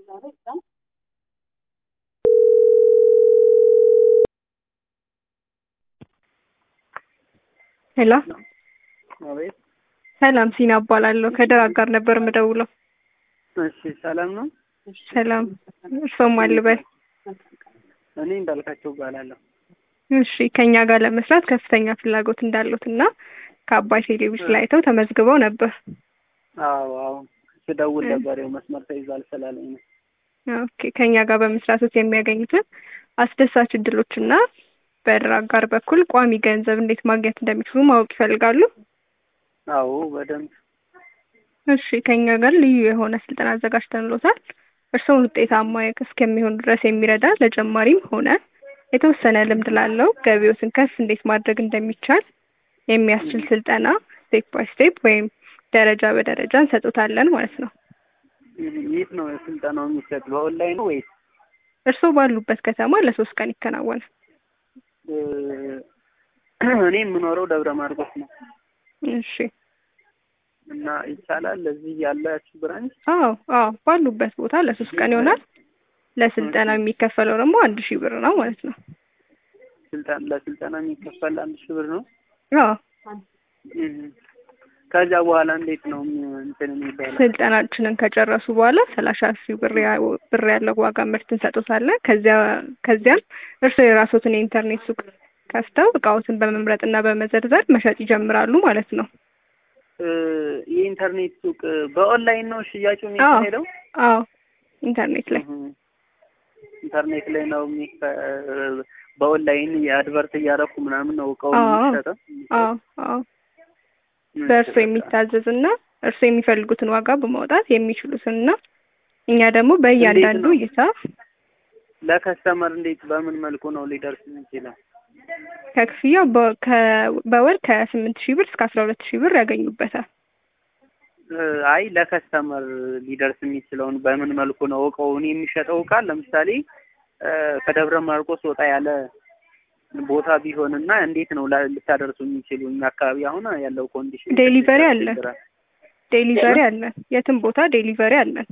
ሄሎ አቤት። ሰላም ሲና እባላለሁ። ከደራ ጋር ነበር የምደውለው። እሺ፣ ሰላም ነው? ሰላም እርሶም አልበል። እኔ እንዳልካቸው እባላለሁ። እሺ ከኛ ጋር ለመስራት ከፍተኛ ፍላጎት እንዳሉት እና ከአባይ ቴሌቪዥን ላይ አይተው ተመዝግበው ነበር። አዎ አዎ፣ ስደውል ነበር ያው መስመር ተይዟል ስላለኝ ነው። ኦኬ ከኛ ጋር በመስራቶት የሚያገኙትን አስደሳች እድሎችና በድር አጋር በኩል ቋሚ ገንዘብ እንዴት ማግኘት እንደሚችሉ ማወቅ ይፈልጋሉ? አዎ በደንብ እሺ ከኛ ጋር ልዩ የሆነ ስልጠና አዘጋጅተንሎታል። እርስዎን ውጤታማ እስከሚሆኑ ድረስ የሚረዳ ለጀማሪም ሆነ የተወሰነ ልምድ ላለው ገቢዎትን ከፍ እንዴት ማድረግ እንደሚቻል የሚያስችል ስልጠና ስቴፕ ባይ ስቴፕ ወይም ደረጃ በደረጃ እንሰጡታለን ማለት ነው። የት ነው ስልጠናው የሚሰጥ? በኦንላይን ነው ወይስ? እርስዎ ባሉበት ከተማ ለሶስት ቀን ይከናወናል። እኔ የምኖረው ደብረ ማርቆስ ነው እሺ እና ይቻላል እዚህ ያላችሁ ብራንች? አዎ አዎ ባሉበት ቦታ ለሶስት ቀን ይሆናል። ለስልጠና የሚከፈለው ደግሞ አንድ ሺህ ብር ነው ማለት ነው። ስልጠና ለስልጠና የሚከፈል አንድ ሺህ ብር ነው። አዎ ከዚያ በኋላ እንዴት ነው እንትን የሚባለው? ስልጠናችንን ከጨረሱ በኋላ ሰላሳ ሺህ ብር ያ- ብር ያለው ዋጋ ምርት እንሰጡታለን። ከዚያ ከዚያም እርስዎ የራስዎትን የኢንተርኔት ሱቅ ከፍተው እቃዎትን በመምረጥ እና በመዘርዘር መሸጥ ይጀምራሉ ማለት ነው። እ የኢንተርኔት ሱቅ በኦንላይን ነው ሽያጩ የሚካሄደው? አዎ ኢንተርኔት ላይ እህ፣ ኢንተርኔት ላይ ነው የሚከ በኦንላይን የአድቨርት እያደረኩ ምናምን ነው እቃው አዎ። የሚሸጠው? አዎ አዎ በእርስዎ የሚታዘዝ እና እርስዎ የሚፈልጉትን ዋጋ በማውጣት የሚችሉትን እና እኛ ደግሞ በእያንዳንዱ ነው? እይታ ለከስተመር እንዴት በምን መልኩ ነው ሊደርስ የሚችለው? ከክፍያው በ- ከ- በወር ከስምንት ሺህ ብር እስከ አስራ ሁለት ሺህ ብር ያገኙበታል። እ አይ ለከስተመር ሊደርስ የሚችለውን በምን መልኩ ነው እቃውን የሚሸጠው እቃ ለምሳሌ እ ከደብረ ማርቆስ ወጣ ያለ ቦታ ቢሆንና እንዴት ነው ላ- ልታደርሱ የሚችሉ? እኛ አካባቢ አሁን ያለው ኮንዲሽን ዴሊቨሪ አለ። ያስቸግራል። ዴሊቨሪ አለን። የትም ቦታ ዴሊቨሪ አለን።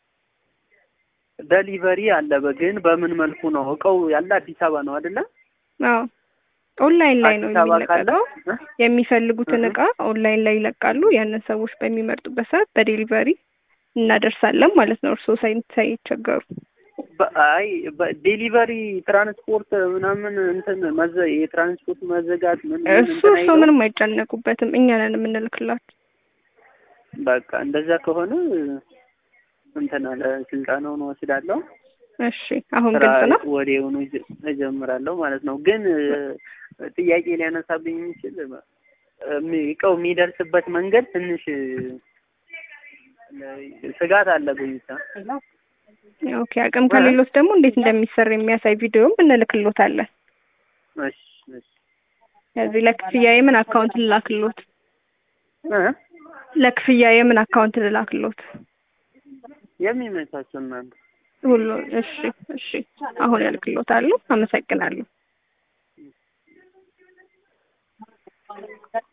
ደሊቨሪ አለ በ- ግን በምን መልኩ ነው እቃው ያለ አዲስ አበባ ነው አይደለ? አዎ ኦንላይን ላይ ነው አዲስ አበባ ካለ የሚለቀቀው። እ? የሚፈልጉትን እህ። እቃ ኦንላይን ላይ ይለቃሉ። ያንን ሰዎች በሚመርጡበት ሰዓት በዴሊቨሪ እናደርሳለን ማለት ነው። እርስዎ ሳይ- ሳይቸገሩ በ- አይ በዴሊቨሪ ትራንስፖርት ምናምን እንትን መዘ የትራንስፖርት መዘጋት ምን ምን እሱ እንትን እርስዎ አይለውም? ምንም አይጨነቁበትም። እኛ ነን የምንልክላችሁ። በቃ እንደዛ ከሆነ እንትን አለ ስልጠናውን ወስዳለሁ። እሺ አሁን ስራ ግልጽ ነው። ወዲያውኑ እጀ- እጀምራለሁ ማለት ነው። ግን እ፣ ጥያቄ ሊያነሳብኝ የሚችል እሚ- እቃው የሚደርስበት መንገድ ትንሽ እ፣ ስጋት አለብኝ ብቻ። ኦኬ አቅም ከሌሎት ደግሞ እንዴት እንደሚሰራ የሚያሳይ ቪዲዮም እንልክሎታለን። እሺ እሺ ከዚህ ለክፍያ የምን አካውንት ልላክሎት? እ? ለክፍያ የምን አካውንት ልላክሎት? የሚመቻቸው እናንተ ሁሉ እሺ እሺ አሁን ያልክሎታሉ። አመሰግናለሁ።